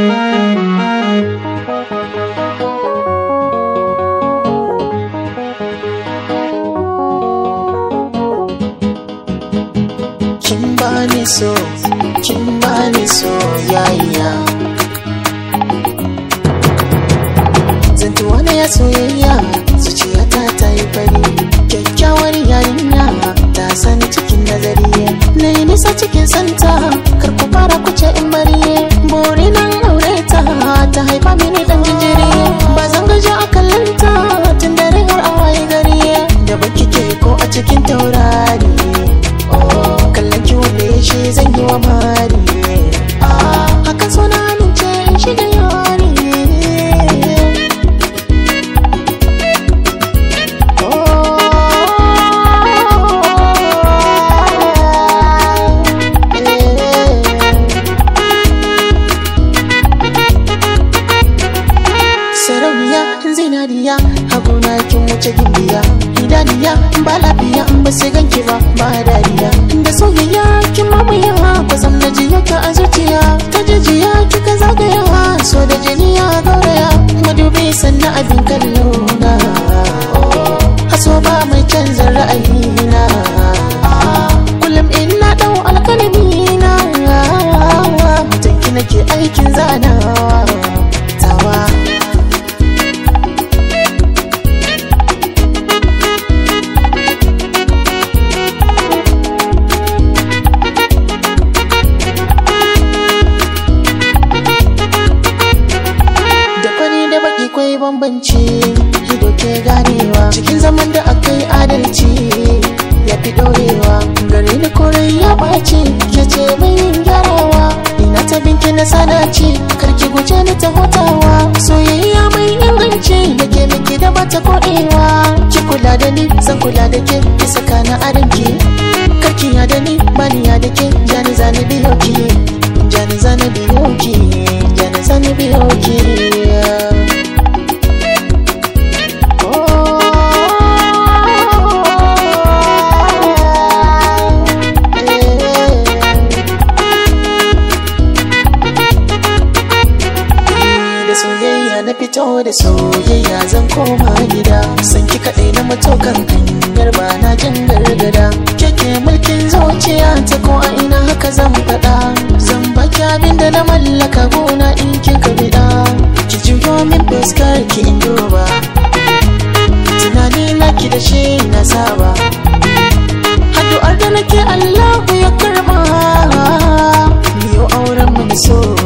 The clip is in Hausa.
kin bani so kin bani soyayya zantuwa na ya soyayya zuciyata ta yi fari kyakkyawar yarinya ta sani cikin nazari na yi nisa cikin santa kar ku fara kuce in bari bori nan aure ta ta haifa mini dan jinjiri ba zan gaji a kallanta tun dare har a waye gari da baki ke ko a cikin taurari kallon ki wanda ya shi zan yi wa mari hakan so na amince in shiga yari sarauniya zinariya haguna kin wuce gimbiya idaniya ba lafiya ba sai ganki ba ba dariya da soyayya kin mamaya kwasam na jiya ta a zuciya ta jijiya kika zagaya so da jiniya gauraya madubi sannan abin kallo na haso ba mai canza ra'ayina kullum in na dau alkalami na mutanki nake aikin zanawa tawa da fari da baki kwai bambanci ido ke ganewa cikin zaman da akai adalci ya fi dorewa gare ni korai ya ɓaci ke ce mai yin gyarawa ina ta binki na sanaci karki guje ni ta hutawa soyayya mai inganci da ke miki da bata koɗewa ki kula da ni zan kula da ke ki saka na adanki karki ya da ni bani ya da ke jani zani biyo ki jani zani biyo ki jani zani biyo ki da soyayya na fito da soyayya zan koma gida san ki kaɗai na matokan hanyar ba na jin gargada keke mulkin zuciya ta ko a ina haka zan faɗa zan baki abin da na mallaka gona in kin ka biɗa ki juyo min fuskar ki in duba tunani na ki da shi na saba addu'ar da nake Allahu ya karba yau auren mu da so